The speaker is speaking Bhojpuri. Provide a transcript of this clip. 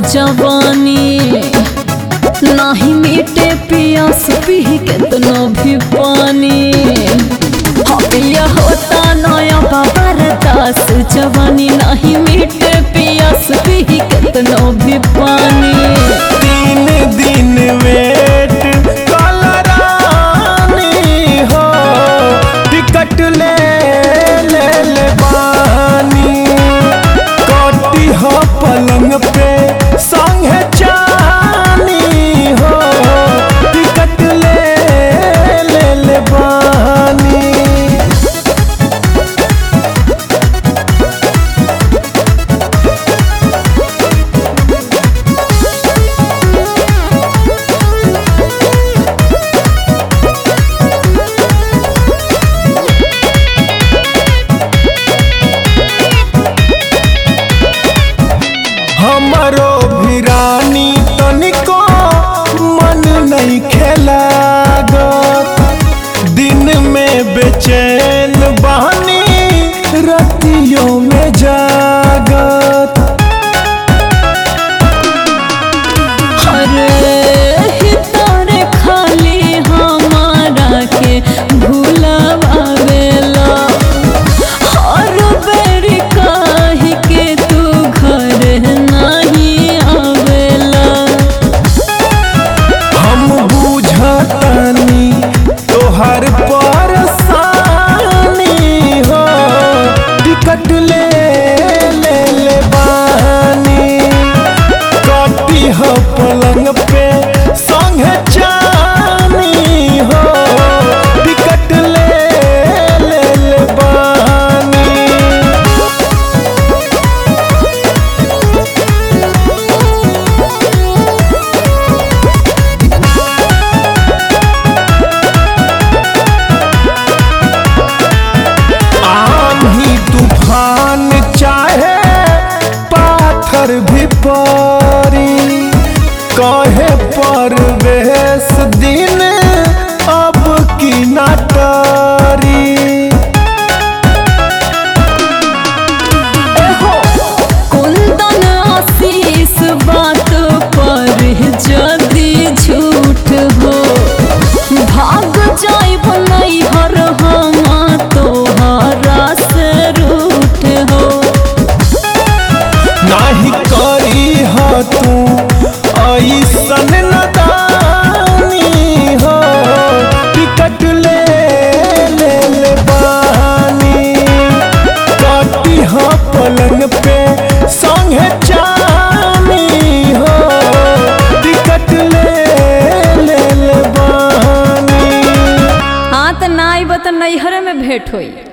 जवानी नाही मीटे पियास पी केतनो भी पानी हमिया होता नया बाबर दास जवानी नहीं मीटे पियास पी केतनो भी पानी तीन दिन वेट कलरानी हो टिकट ले ले ले बानी कटी हो पलंग पे संगे चानी हो टिकट ले ले ले बानी हमरो भी रानी तनिको मन नहीं खेला दिन में बेचैन बहनी रतियों में जागत अरे हितोरे खाली हमारा के भूलवावेला हर बेरी काहे के तू घर नहीं आवेला हम बुझतनी तोहर परेशानी हो टिकट ले ले ले बानी कटी हो पलंग पे संगे चानी हो टिकट ले ले ले बानी आंधी तूफान चाहे पाथर भी परी कहे परवेश दिन अब की नाटरी एहो कुंदन आशीष बात पर जदी झूठ हो भाग जाइब नैहर हम तोहरा से रूठ हो नाही करी हो तू ऐसन नदानी हो टिकट ले ले ले बानी कटी हो पलंग पे संगे चानी हो टिकट ले ले ले बानी हाँ तो ना आइब तो नैहर में भेंट होई